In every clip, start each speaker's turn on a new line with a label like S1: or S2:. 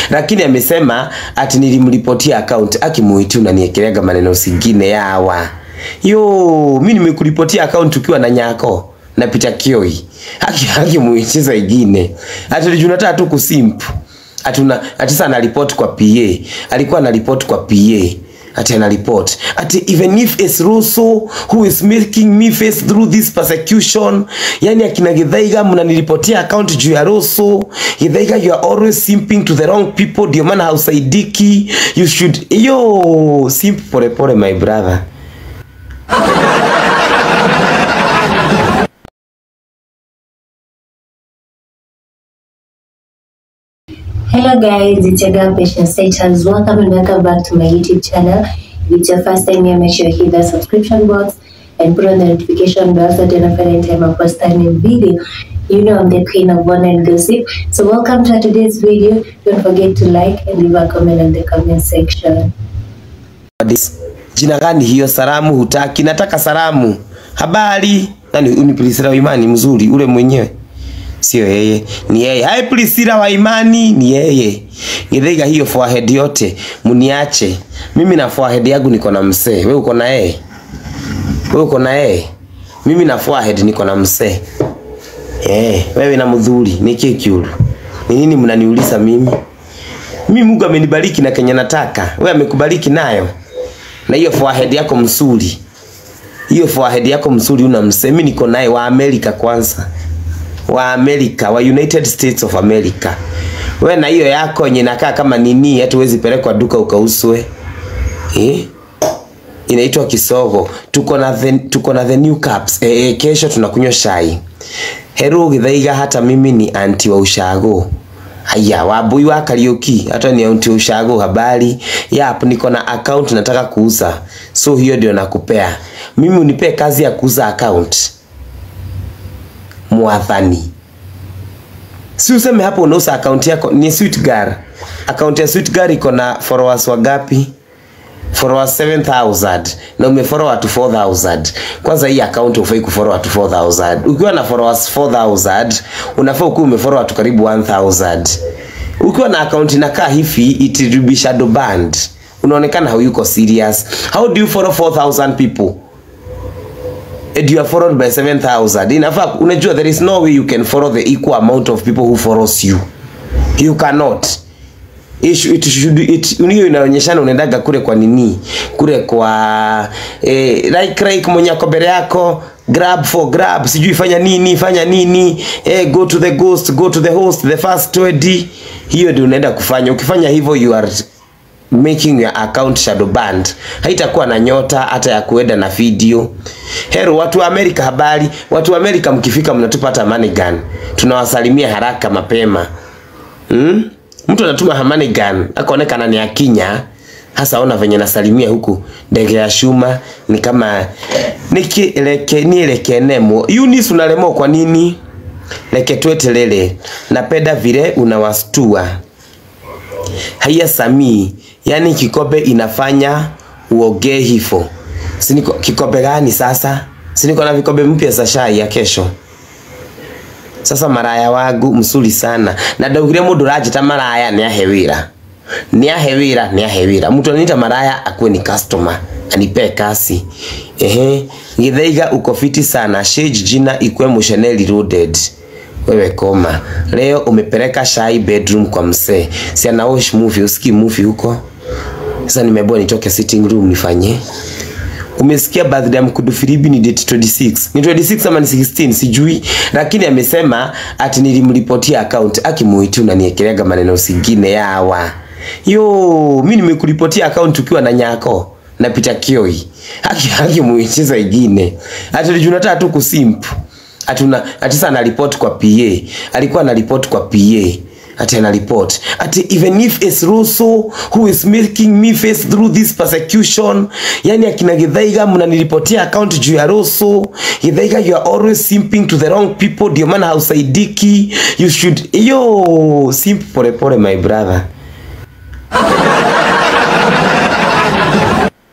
S1: lakini amesema ati nilimripotia account akimuiti unaniekelega maneno singine yawa yo mi nimekuripotia account ukiwa na nyako na Peter Kioi haki haki muichiza ingine ati tunataka tu kusimp atuna ati sana anaripoti kwa PA alikuwa anaripoti kwa PA ati anaripoti ati even if it's Russo who is making me face through this persecution yani akina Githaiga mnaniripotia account juu ya Russo Githaiga you are always simping to the wrong people ndio maana hausaidiki you should yo simp pole pole my brother
S2: Hello guys, it's your girl Patience Status. Welcome and welcome back to my YouTube channel. If it's your first time here, make sure you hit the subscription box and put on the notification bell so that you don't any time I post a new video. You know I'm the queen of one and gossip. So welcome to today's video. Don't forget to like and leave a comment in the comment section.
S1: This- jina gani hiyo salamu hutaki nataka salamu habari nani ni Priscilla wa imani mzuri ule mwenyewe sio yeye ni yeye hai Priscilla wa imani ni yeye Githaiga hiyo forehead yote mniache mimi na forehead yangu niko na msee wewe uko na yeye wewe uko na yeye mimi na forehead niko na msee eh wewe na mdhuri nikie kiulu ni nini mnaniuliza mimi mimi Mungu amenibariki na Kenya nataka wewe amekubariki nayo na hiyo forehead yako msuri hiyo forehead yako msuri una msemi niko naye wa Amerika kwanza wa Amerika wa United States of America we na hiyo yako yenye inakaa kama nini hata huwezi pelekwa duka ukauswe eh? inaitwa kisogo tuko na the, tuko na the new cups eh, eh, kesho tunakunywa shai heru githaiga hata mimi ni anti wa ushago Haya, wabui wa Kariuki, hata ni anti wa ushago habari. Yap, niko na account nataka kuuza. So hiyo ndio nakupea. Mimi unipe kazi ya kuuza account. Mwathani. Si useme hapo unauza account yako ni Sweet Girl. Account ya Sweet Girl iko na followers wangapi? followers 7000 na umefollow watu 4000 kwanza hii account ufai kufollow watu 4000 ukiwa na followers 4000 unafaa ukuwa umefollow watu karibu 1000 ukiwa na account inakaa hivi it will be shadow banned unaonekana hayuko serious how do you follow 4000 people and you are followed by 7000 inafaa unajua there is no way you can follow the equal amount of people who follows you you cannot it should, it should, it, hiyo inaonyeshana unaendaga kule kwa nini kule kwa eh, like like mwenye ako mbele yako grab for grab sijui fanya nini fanya nini eh, go to the ghost go to the host the first 20 hiyo ndio unaenda kufanya ukifanya hivyo you are making your account shadow banned haitakuwa na nyota hata ya kuenda na video hero watu wa Amerika habari watu wa Amerika mkifika mnatupa hata money gun tunawasalimia haraka mapema hmm? mtu anatuma hamani gun akaonekana ni akinya hasa ona venye nasalimia huku ndege ya shuma ni kama nikileke nieleke nemo Eunice unalemwa kwa nini leke twetelele napenda vile unawastua haya Samii yani kikombe inafanya uogee hivyo siniko kikombe gani sasa siniko na vikombe mpya za shai ya kesho sasa maraya wangu msuri sana na ndaugire mundu rajita maraya ni ahe wira ni ahe wira ni ahe wira mtu anita maraya akuwe ni customer anipe kasi ehe githaiga uko fiti sana shage jina ikwe musheneli loaded wewe koma leo umepeleka shai bedroom kwa msee si ana watch movie usikii movie huko sasa nimeambiwa nitoke sitting room nifanye umesikia birthday ya Mkudu Filibi ni date 26 ni 26 ama ni 16 sijui lakini amesema ati nilimripotia account akimuiti unaniekelega maneno singine yawa yo mi nimekuripotia account ukiwa na nyako na Peter Kioi haki haki muichiza ingine ati tunataka tu kusimp atuna ati sana anaripoti kwa PA alikuwa anaripoti kwa PA ati anaripoti ati even if it's Russo who is making me face through this persecution yani akina Githaiga mnaniripotia account juu ya Russo Githaiga you are always simping to the wrong people ndio maana hausaidiki you should yo simp pole pole my brother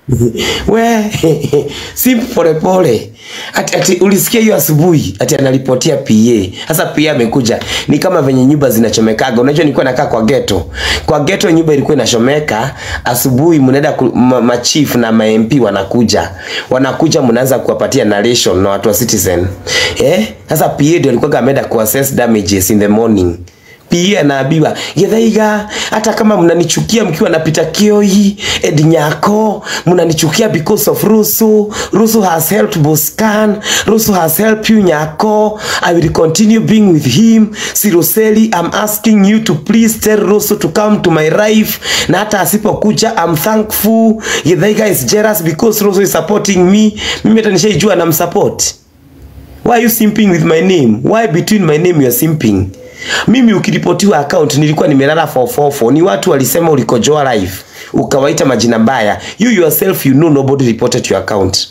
S1: we si polepole ati, ati ulisikia hiyo asubuhi ati anaripotia PA sasa PA amekuja ni kama venye nyumba zinachomekaga unajua nilikuwa nakaa kwa ghetto kwa ghetto nyumba ilikuwa inachomeka asubuhi mnaenda ku- ma, ma chief na ma MP wanakuja wanakuja mnaanza kuwapatia narration na watu wa citizen eh sasa PA ndio alikuwa ameenda ku assess damages in the morning pia naambiwa githaiga hata kama mnanichukia mkiwa napita kioi ed nyako mnanichukia because of rusu rusu has helped boscan rusu has helped you nyako i will continue being with him siroseli i'm asking you to please tell rusu to come to my life na hata asipokuja i'm thankful githaiga is jealous because rusu is supporting me mimi hata nishaijua namsupport Why are you simping with my name? Why between my name you are simping? Mimi ukiripotiwa account nilikuwa nimelala 444. Ni watu walisema ulikojoa live. Ukawaita majina mbaya. You yourself you know nobody reported your account.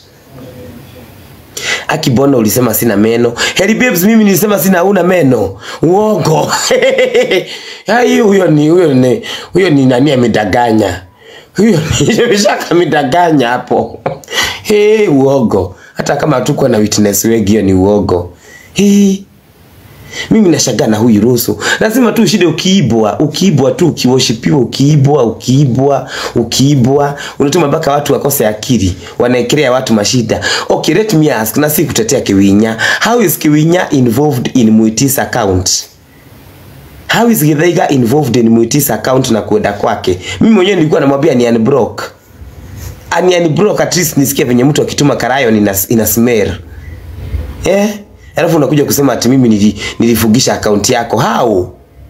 S1: Akibona ulisema sina meno. Heri babes mimi nilisema sina una meno. Uongo. Hai huyo ni huyo ni huyo ni nani amedanganya. Huyo ni shaka amedanganya hapo. Hey, uongo. Hata kama hatukuwa na witness wengi hiyo ni uongo. Hey. Mimi nashangaa na huyu Rusu. Lazima tu ushinde ukiibwa, ukiibwa tu ukiwoshipiwa, ukiibwa, ukiibwa, ukiibwa, unatuma mpaka watu wakose akili, wanaekelea watu mashida. Okay, let me ask, na si kutetea Kiwinya. How is Kiwinya involved in Muitis account? How is Githaiga involved in Muitis account na kuenda kwake? Mimi mwenyewe nilikuwa namwambia ni unblock. Ani unblock at least nisikie venye mtu akituma karayo ina, ina smell. Eh? Alafu unakuja kusema ati mimi nili, nilifugisha akaunti yako. How?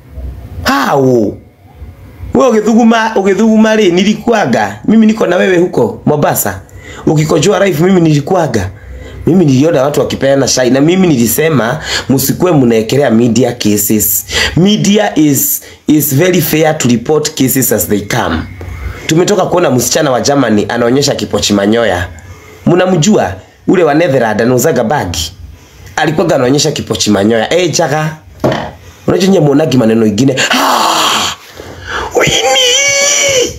S1: How? Wewe ugithuguma ugithuguma ri nilikuaga. Mimi niko na wewe huko Mombasa. Ukikojoa live mimi nilikuaga. Mimi niliona watu wakipeana shai na mimi nilisema msikuwe mnaekelea media cases. Media is is very fair to report cases as they come. Tumetoka kuona msichana wa Germany anaonyesha kipochi manyoya. Mnamjua ule wa Netherlands anauzaga bagi alikuwa anaonyesha kipochi manyoya eh chaka unajua nyie muonagi maneno ingine ah! Winnie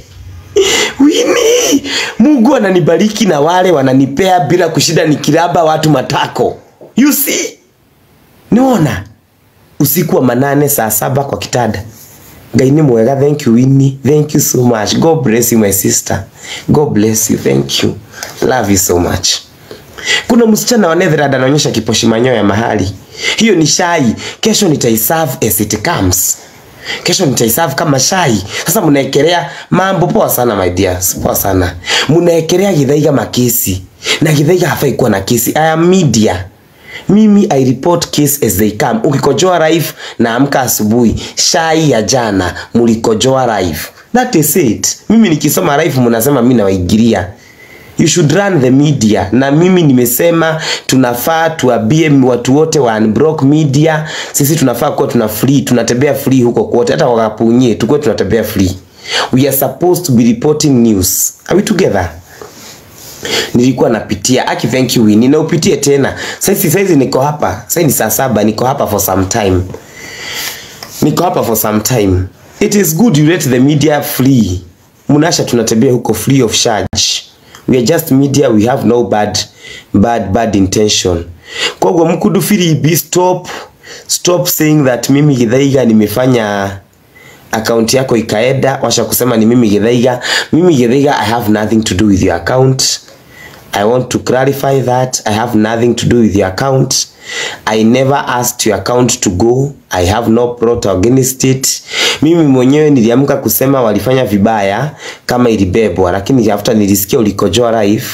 S1: Winnie Mungu ananibariki na wale wananipea bila kushida nikiraba watu matako you see niona usiku wa manane saa saba kwa kitanda Ngai ni mwega thank you Winnie thank you so much God bless you my sister God bless you thank you love you so much kuna msichana wa Netherland anaonyesha kiposhi manyoya mahali. Hiyo ni shai. Kesho nitaiserve as it comes. Kesho nitaiserve kama shai. Sasa mnaekelea mambo poa sana my dears. Poa sana. Mnaekelea Githaiga makesi. Na Githaiga hafai kuwa na kesi. I am media. Mimi I report case as they come. Ukikojoa live na amka asubuhi, shai ya jana mulikojoa live. That is it. Mimi nikisoma live mnasema mimi nawaigiria. You should run the media. Na mimi nimesema tunafaa tuambie watu wote wa Unblock Media, sisi tunafaa kuwa tuna free, tunatembea free huko kote, hata wakapunye tukuwe tunatembea free. We are supposed to be reporting news. Are we together? Nilikuwa napitia aki, thank you Winnie, na upitie tena. Sasa saizi niko hapa, sasa ni saa saba, niko hapa for some time, niko hapa for some time. It is good you let the media free. Munasha tunatembea huko free of charge we are just media we have no bad bad bad intention kogwo mkudu filibi stop stop saying that mimi Githaiga nimefanya account yako ikaenda washa kusema ni mimi Githaiga mimi Githaiga I have nothing to do with your account I want to clarify that I have nothing to do with your account I never asked your account to go I have no plot against it mimi mwenyewe niliamka kusema walifanya vibaya kama ilibebwa lakini after nilisikia ulikojoa live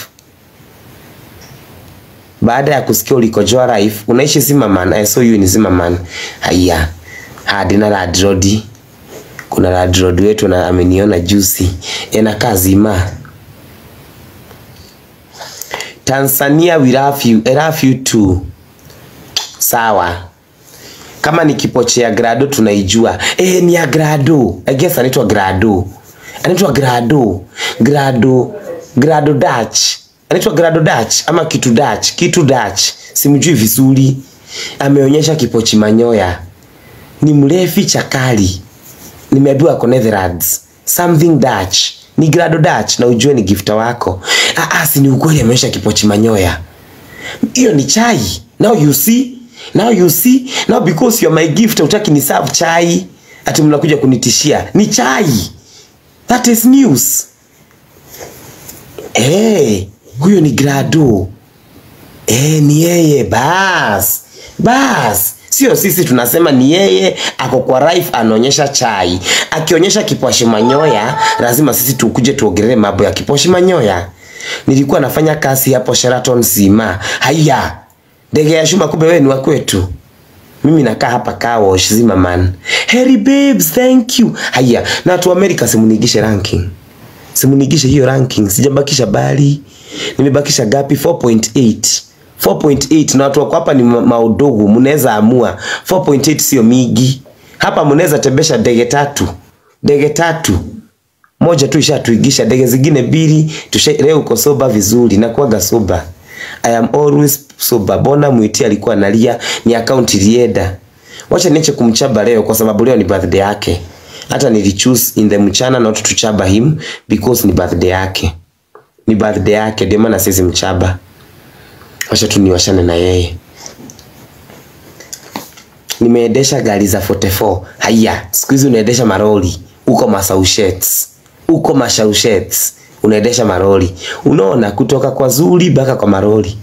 S1: baada ya kusikia ulikojoa live unaishi Zimmerman I saw you in Zimmerman haya hadi na ladrodi kuna ladrodi wetu na ameniona juzi enakaa zima Tanzania we love you I love you too sawa kama ni kipoche ya grado tunaijua eh ni ya grado I guess anaitwa grado anaitwa grado grado grado Dutch anaitwa grado Dutch ama kitu Dutch kitu Dutch simjui vizuri ameonyesha kipochi manyoya ni mrefi chakali nimeambiwa ako Netherlands something Dutch ni grado dach na ujue ni gifta wako ah, ah, si ni ukweli ameonyesha kipochi manyoya hiyo ni chai now you see now you see now because you are my gift utaki ni serve chai ati mnakuja kunitishia ni chai that is news hey, huyo ni grado Eh, ni yeye bas bas, sio sisi tunasema ni yeye. Ako kwa life anaonyesha chai, akionyesha kiposhi manyoya, lazima sisi tukuje tuongelee mambo ya kiposhi manyoya. Nilikuwa nafanya kazi hapo Sheraton Zima. Haya, ndege ya Shuma, kumbe wewe ni wa kwetu. Mimi nakaa hapa Kawosh Zima man. Harry babes, thank you. Haya, na watu wa America simunigishe ranking simunigishe hiyo ranking, sijabakisha bali, nimebakisha gapi? 4.8 4.8 na watu wako hapa ni ma- maudogo, mnaweza amua 4.8 sio migi hapa, mnaweza tembesha ndege tatu, ndege tatu moja tu ishatuigisha, ndege zingine mbili tusha. Leo uko soba vizuri, nakuaga soba, I am always soba. Bona mwiti alikuwa analia, ni account ilienda. Wacha niache kumchaba leo kwa sababu leo ni birthday yake. Hata nilichoose in the mchana not to chaba him because ni birthday yake, ni birthday yake, ndio maana sisi mchaba. Wacha tu niwashane na yeye. Nimeendesha gari za 44. Haya, siku hizi unaendesha maroli uko Massachusetts, uko Massachusetts unaendesha maroli. Unaona kutoka kwa zuri mpaka kwa maroli.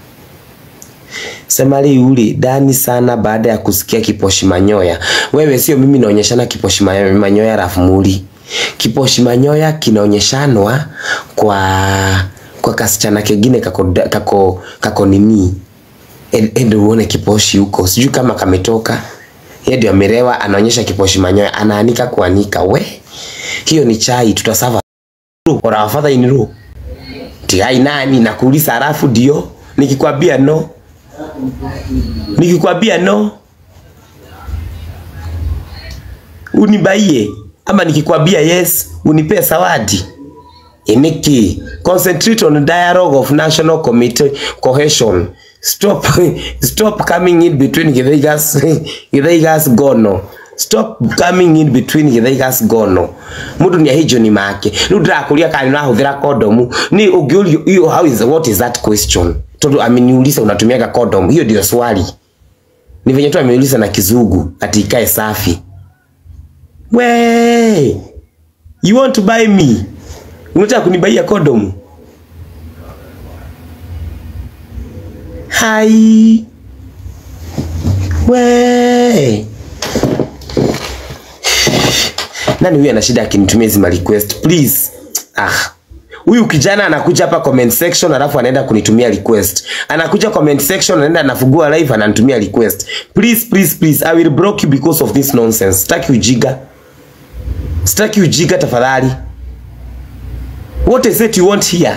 S1: Semali yuli dani sana baada ya kusikia kiposhi manyoya. Wewe sio mimi naonyeshana kiposhi ma- manyoya rafu muli. Kiposhi manyoya kinaonyeshanwa kwa kwa kasichana kengine kako kako kako nini. Ed- Ende uone kiposhi huko. Sijui kama kametoka. Yeye ndio amerewa anaonyesha kiposhi manyoya anaanika kuanika we. Hiyo ni chai tutasava. Ora wafadha iniru. Tiai nani nakuuliza halafu ndio nikikwambia no nikikwambia no unibaie ama nikikwambia yes unipee zawadi Eniki, concentrate on dialogue of national committee cohesion. Stop, stop coming in between Githaigas, Githaigas gono. Stop coming in between Githaigas gono. Mundu ni ahijo ni make. Riu ndirakuria kana nirahuthira condom. Ni ungiurio hiyo how is what is that question? Tondu ameniuliza unatumiaga condom. Hiyo ndio swali. Ni venye tu ameuliza na kizungu ati ikae safi. We, you want to buy me? Unataka kunibaia kondomu? Hai. We. Nani huyu ana shida akinitumia hizi ma request please? Ah. Huyu kijana anakuja hapa comment section alafu anaenda kunitumia request. Anakuja comment section anaenda anafungua live ananitumia request. Please please please I will block you because of this nonsense. Sitaki ujiga. Sitaki ujiga tafadhali. What is it you want here?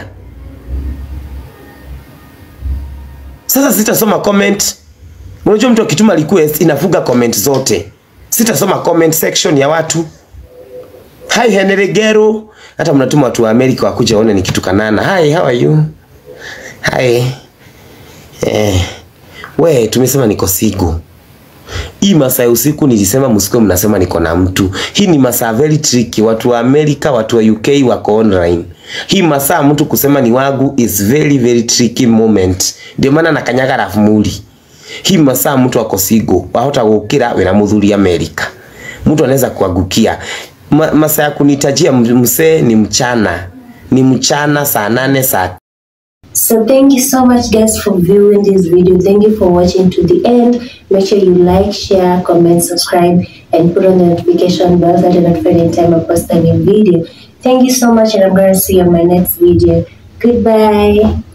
S1: Sasa sitasoma comment. Unajua mtu akituma request inafuga comment zote. Sitasoma comment section ya watu. Hi Henry Gero. Hata mnatuma watu wa Amerika wakuja waone nikitukanana. Hi, how are you? Hi. Eh. We, tumesema niko siku. Hii masaa ya usiku nilisema msikuwe mnasema niko na mtu. Hii ni masaa very tricky. Watu wa Amerika, watu wa UK wako online. Hii masaa mtu kusema ni wangu is very very tricky moment. Ndio maana nakanyaga rafu muli. Hii masaa mtu ako sigo, wahota gukira wina muthuri Amerika. Mtu anaweza kuagukia. Ma, masaa ya kunitajia msee ni mchana. Ni mchana saa nane saa
S2: So thank you so much guys for viewing this video. Thank you for watching to the end. Make sure you like, share, comment, subscribe, and put on the notification bell so that you're notified anytime I post a new video. Thank you so much and I'm going to see you on my next video. Goodbye.